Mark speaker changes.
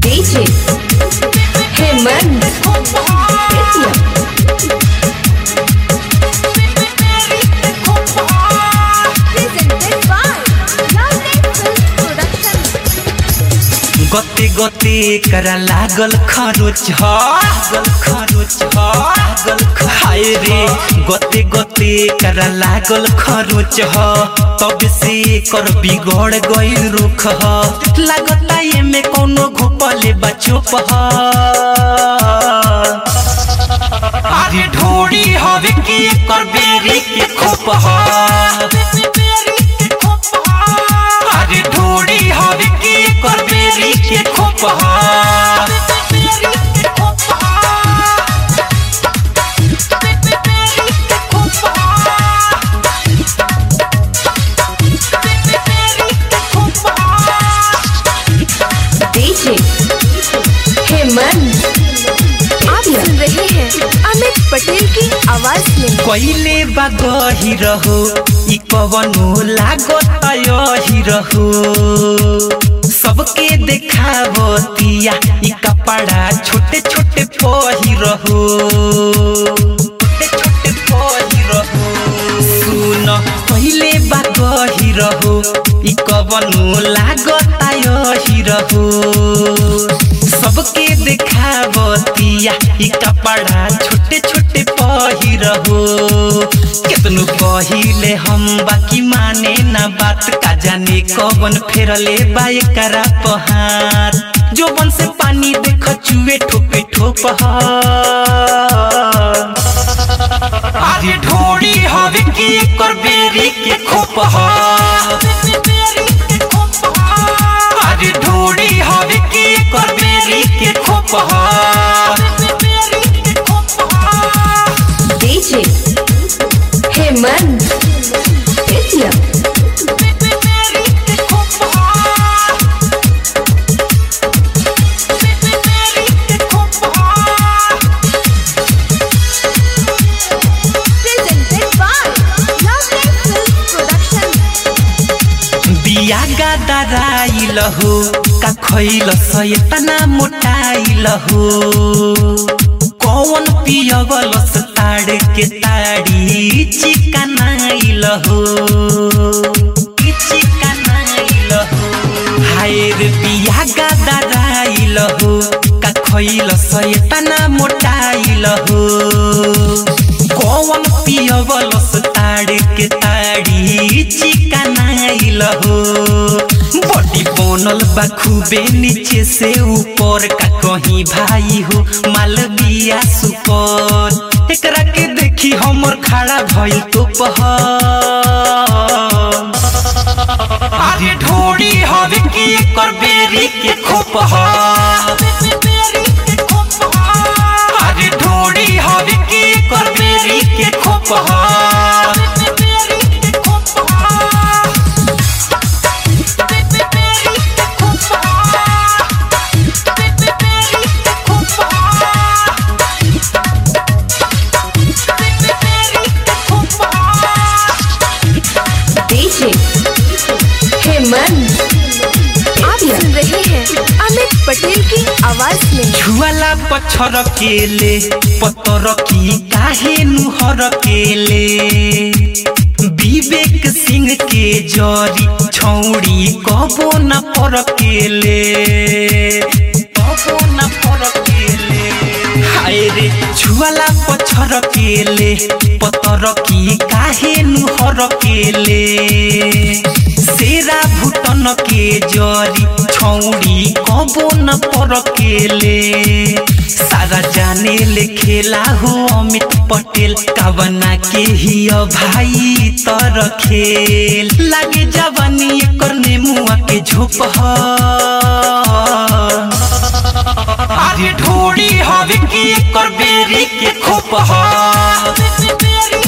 Speaker 1: DJ Hemant Ketya
Speaker 2: presented by Lovely Film Production.
Speaker 3: गते गते करा लागल खरोच ह लागल खरोच ह लागल खाए रे गते गते करा लागल खरोच ह तब से कर बिगड़ गइल रुख ह लागता एमे कोनो घोपले बचोप ह अरे ढोड़ी हवे के कर बेरी के खोप ह अरे ढोड़ी हवे के कर बेरी के खोप ह
Speaker 1: DJ Hemant
Speaker 2: आप सुन रहे हैं अमित पटेल की आवाज में
Speaker 3: कइले बा गही रहो ई कवनो लागत यही रहो सबके देखावतिया ई कपड़ा छोटे छोटे पही रहो छोटे छोटे पही रहो सुन पहिले बा गही रहो ई कवनो लागत यही रहो सबके देखावतिया ई कपड़ा छोटे छोटे पहिरहो केतनो पहिले हम बाकी माने ना बात का जाने कवन फेरले बा एकरा पहाड़ जोबन से पानी देख चुए ठोपे ठोप ह अरे ढोड़ी हवे के कर बेरी के खोप ह अरे ढोड़ी हवे के कर बेरी के खोप ह
Speaker 1: DJ Hemant Ketya
Speaker 2: presented by Lovely Film Production.
Speaker 3: बिया गादाराइल हो का खइल सयतना मोटाइल हो कौन पियवल ताड़ के ताड़ी चिकनाइल हो ई चिकनाइल हो हाय रे बिया गादाराइल हो का खइल सयतना मोटाइल हो कौन पियवलस ताड़ के ताड़ी चिकनाइल हो बॉडी बनल बा खूबे नीचे से ऊपर का कहीं भाई हो माल बिया सुपर एकरा के देखी हमर खड़ा भइल तो पह अरे ढोड़ी हवे के कर बेरी के खोप ह अरे ढोड़ी हवे के कर बेरी के खोप ह
Speaker 1: DJ Hemant
Speaker 2: आप सुन रहे हैं अमित पटेल की आवाज में
Speaker 3: छुआला पत्थर केले पत्थर की काहे नुहर केले विवेक सिंह के जरी छौड़ी कबो न पर केले कबो न पर केले हाय रे छुआला पत्थर केले पत्थर की काहे नुहर केले सेरा भुटन के जरी छौड़ी कबो न पर केले सारा जाने ले खेला हो अमित पटेल कावना के ही भाई तर खेल लागे जवानी एकर नेमुआ के झोप ह अरे ढोड़ी हवे के कर बेरी के खोप ह